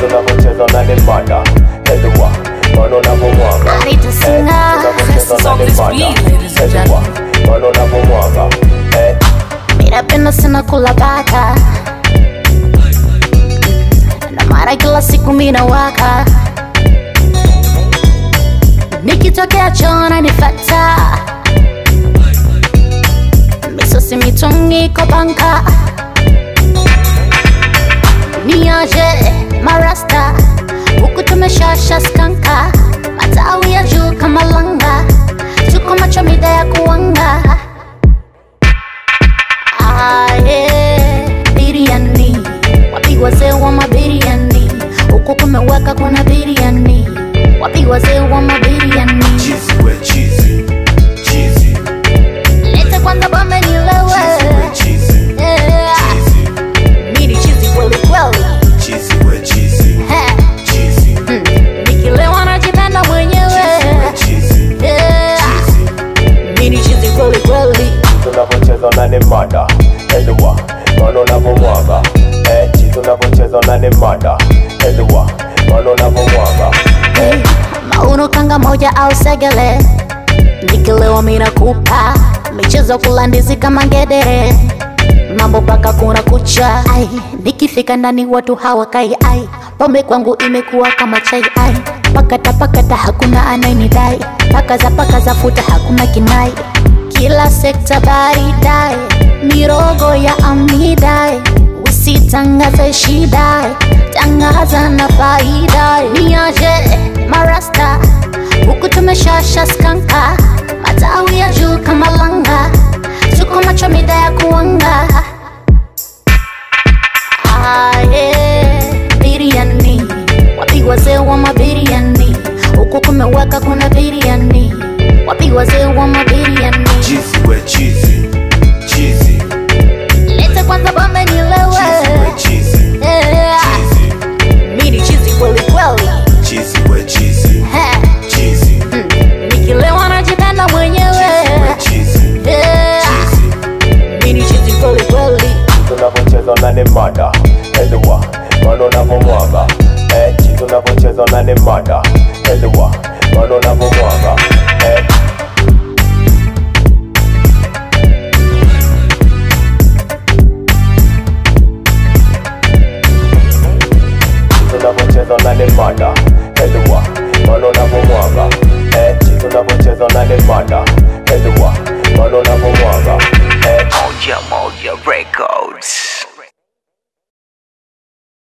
tunavyocheza na ni mada Elewa, maana unavyomwaga I need to sing Eh, tunavyocheza na ni mada Elewa, maana unavyomwaga Eh, Ninapenda sana kula bata na mara kila siku mina waka nikitokea chona nifata misosi mitungi kwa banka niaje marasta huku tumeshasha skanka matawi ya juu kama langa tuko macho mida ya kuanga Aye, biriani wapi wazee wa mabiriani huku kumeweka kuna biriani wapi wazee wa mabiriani Cheesy, we cheesy, cheesy, lete kwanza bombe nilewe cheesy, Yeah. cheesy, mini chizi kweli kweli cheesy, we cheesy, He, cheesy, mm, nikilewa najipenda mwenyewe cheesy, Yeah. cheesy. mini chizi kweli kweli tunavyocheza na ni mada Elewa, maana unavyomwaga Eh, chi tunavyocheza na ni mada Elewa, maana unavyomwaga Eh, mauno kanga moja au segele nikilewa mina kupa michezo kula ndizi kama ngedere mambo paka kuna kucha ai nikifika ndani watu hawakai ai pombe kwangu imekuwa kama chai ai pakata pakata hakuna anayenidai paka za paka za futa hakuna kinai kila sekta baridai mirogo ya amidai usitangaze shida tangaza na faida niaje marasta huku tumeshasha skanka matawi ya juu kama langa tuko macho mida ya kuanga aye biriani wapi wazee wa mabiriani huku kumeweka kuna biriani wapi wazee wa mabiriani Cheesy, we cheesy, cheesy, lete kwanza bombe nilewe cheesy, we cheesy, Yeah. cheesy, mini chizi kweli kweli cheesy, we cheesy, He, cheesy, mm, nikilewa najipenda mwenyewe we cheesy, Yeah. cheesy. mini chizi kweli kweli tunavyocheza na ni mada Elewa, maana unavyomwaga Eh, chi tunavyocheza na ni mada Elewa, maana unavyomwaga